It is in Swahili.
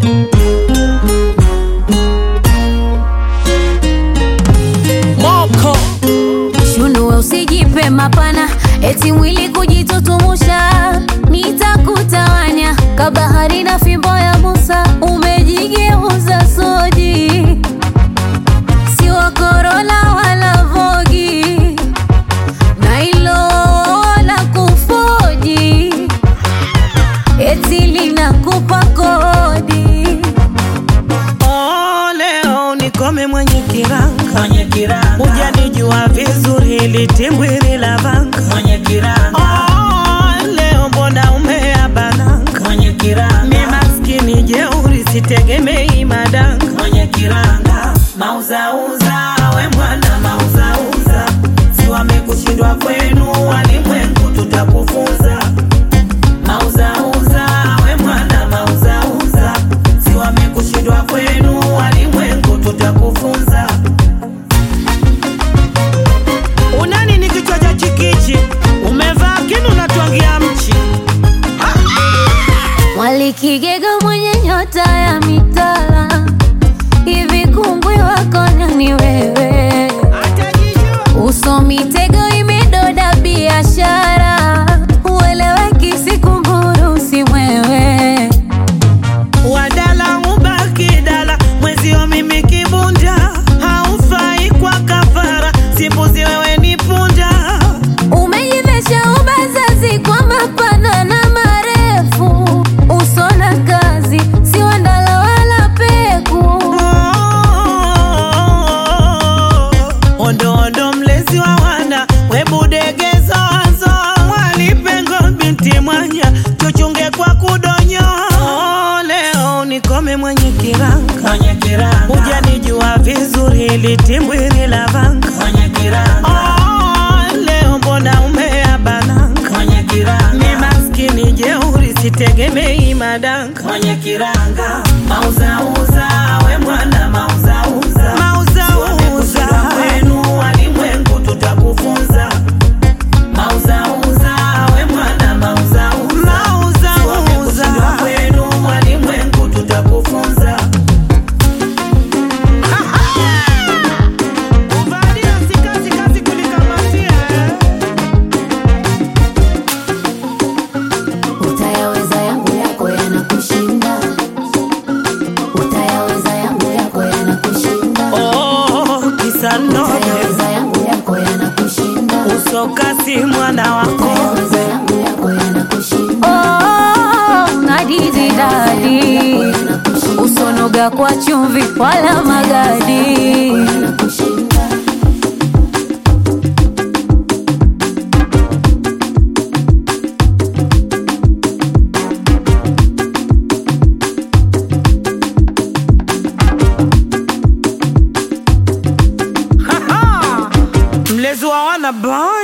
Moko Shunue usijipe mapana, eti mwili kujitutumusha, nitakutawanya kabahari na fimbo ya Musa, umejigeuza soji, si wa Corolla wala Vogi, na hilo la kufoji, eti linakupa kodi. oh, leo nikome mwenye kiranga mwenye kiranga hujanijua vizuri litimbwiri la vanga mwenye kiranga oh, leo mbona umeabananga mwenye kiranga mi maskini jeuri sitegemei madanga mwenye kiranga mauzauza we mwana mauzauza si wamekushindwa kwenu walimwengu tutakufunza mauzauza we mwana mauzauza si wamekushindwa kwenu walimwengu tutakufunza unani ni kichwa cha chikichi umevaa kinu natwangia mchi Mwalikigega mwenye nyota ya mitala, hivi kungwi wako nani wewe? Uso mitego imedoda biashara, ueleweki sikumburu si mwewe. wadala ubaki dala mwezio mimi kibunda haufai kwa kafara simbuzi wewe ni punda Umejivesha ubazazi kwa mapana na marefu, uso na kazi si wandala wala peku. ondo ondo mlezi wa wana webudegezo wazo mwalipengo binti mwanya tuchunge kwa kudonyo leo nikome mwenye kiranga mwenye kiranga hujanijua vizuri litimbwiri la vanga mwenye kiranga oh, leo mbona umeabananga mwenye mi kiranga maskini jeuri sitegemei madanga mwenye kiranga mauzauza we mwana mauzauza mauzauza kwenu walimwengu tutakufunza mauzauza we mwana mauzauza mauzauza kwenu walimwengu tutakufunza kuvalia si kazi kazi kulikamatia Utayaweza yangu yako yanakushinda, utayaweza yangu yako yanakushinda, oh, kisa nobe utayaweza yangu yako yanakushinda, usokasi mwana wako utayaweza yangu yako yanakushinda. Oh, ngadizi dadi, usonoga kwa chumvi wala magadi. mlezi wa wana boy